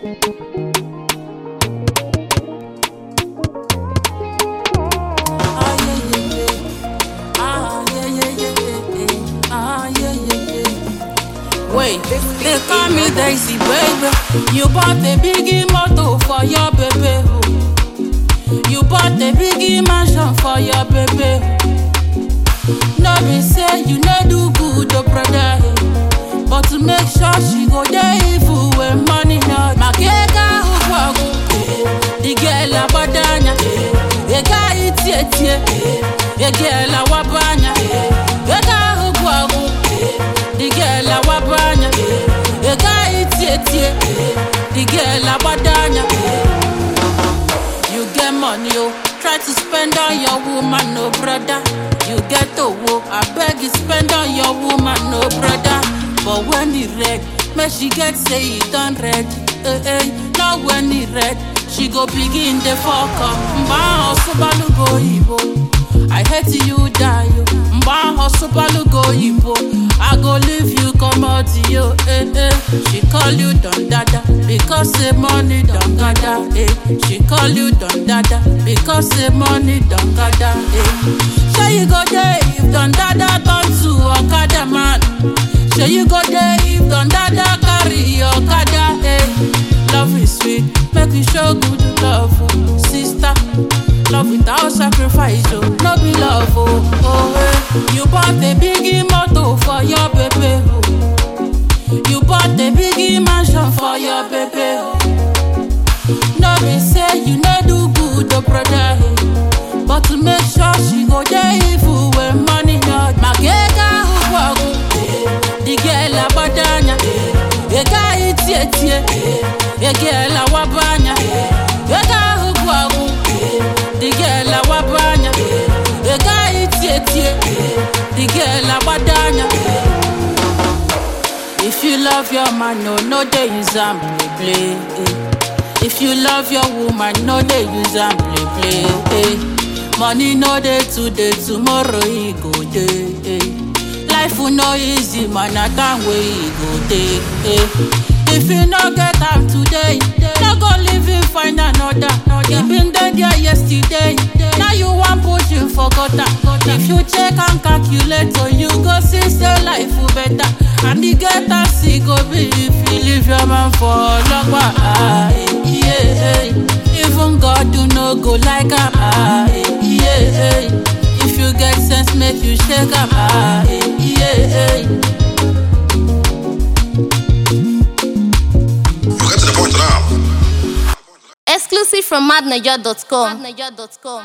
Ah, yeah, yeah, yeah. Ah, yeah, yeah, yeah, yeah, yeah. Ah, yeah, yeah, yeah. Wait, they call me Daisy, baby. You bought a biggie motor for your baby. oh. You bought a biggie mansion for your baby. No be say you no do good, oh brother. eh. But to make sure she go there evil when money not. Makeka ugwagu, the girl abadanya. Ega itie tie, the girl awabanya. Ega ugwagu, the girl awabanya. Ega itie tie, the girl abadanya. You get money, oh. Try to spend on your woman, no brother. You get owo, I beg you spend on your woman, no brother. But when it red, make she get say it done red. Eh, eh, now when it red, she go begin the fuck up. Mba hosubalu go ibo. I hate you die, yo. Mba hosubalu go ibo. I go leave you, come out to you, eh, eh. She call you don dada because say money don gather, eh. She call you don dada because say money don gather, eh. Shey you go there if don dada turn to okada man. Shey you go there if don dada carry okada, eh. Love is sweet, make we show good love, oh. sister. Love without sacrifice, oh, no be love, oh, oh eh. You bought a biggie motor for your baby, oh. You bought a biggie mansion for your baby, oh. No be say you no do good, oh brother, eh. But to make sure she go there evil when money not. Magega ugwagu, the girl abadanya. Ega itie tie, the girl awabanya. Ega ugwagu, the girl awabanya. Ega itie tie, the girl abadanya. If you love your man, no, no, they use am play play. eh. If you love your woman, no, they use am play play. eh. Money no day today, tomorrow he go day. eh. Life will no easy, man, I can't wait he go day. eh. If you no get am today, no go live in find another. He been dead there yesterday. Now you want push him for gutter. If you check and calculate, so you go see say life will better. And the getter see go be if you leave your man for long while. Ah, eh, yeah, eh. Even God do no go like am. Ah, eh, yeah, eh. If you get sense, make you shake am. Ah, eh, yeah, eh. You get to the point now. Exclusive from madniger.com.